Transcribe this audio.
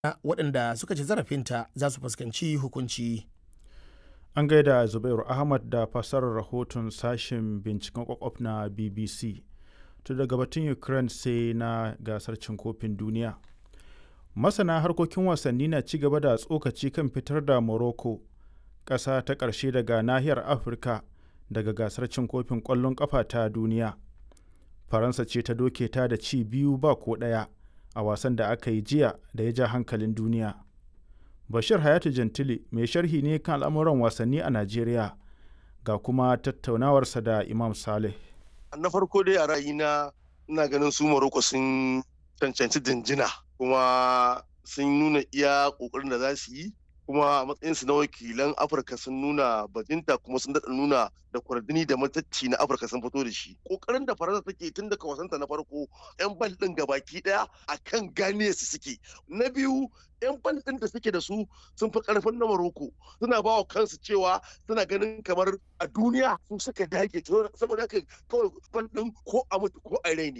waɗanda suka ci zarafinta za su fuskanci hukunci. An gaida Zubairu Ahmad da fasarar rahoton sashen binciken kwakwaf na BBC. To daga batun Ukraine sai na gasar cin kofin duniya. Masana harkokin wasanni na ci gaba da tsokaci kan fitar da Morocco, ƙasa ta ƙarshe daga nahiyar Afirka daga gasar cin kofin ƙwallon ƙafa ta duniya. Faransa ce ta doke ta da ci biyu ba ko ɗaya a wasan da aka yi jiya da ya ja hankalin duniya. Bashir Hayatu Jantili mai sharhi ne kan al'amuran wasanni a Najeriya ga kuma tattaunawarsa da Imam Saleh. Na farko dai a ra'ayina ina ganin su Morocco sun cancanci dinjina kuma sun nuna iya ƙoƙarin da za su yi kuma a matsayinsu na wakilan Afirka sun nuna bajinta kuma sun daɗa nuna da kwardini da matacci na Afirka sun fito da shi. Ƙoƙarin da Faransa take tun daga wasanta na farko 'yan bal ɗin gabaki ɗaya a kan gane su suke. Na biyu 'yan bal ɗin da suke da su sun fi ƙarfin na Maroko suna ba wa kansu cewa suna ganin kamar a duniya sun suka dage saboda haka kawai bal ɗin ko a mutu ko a rai ne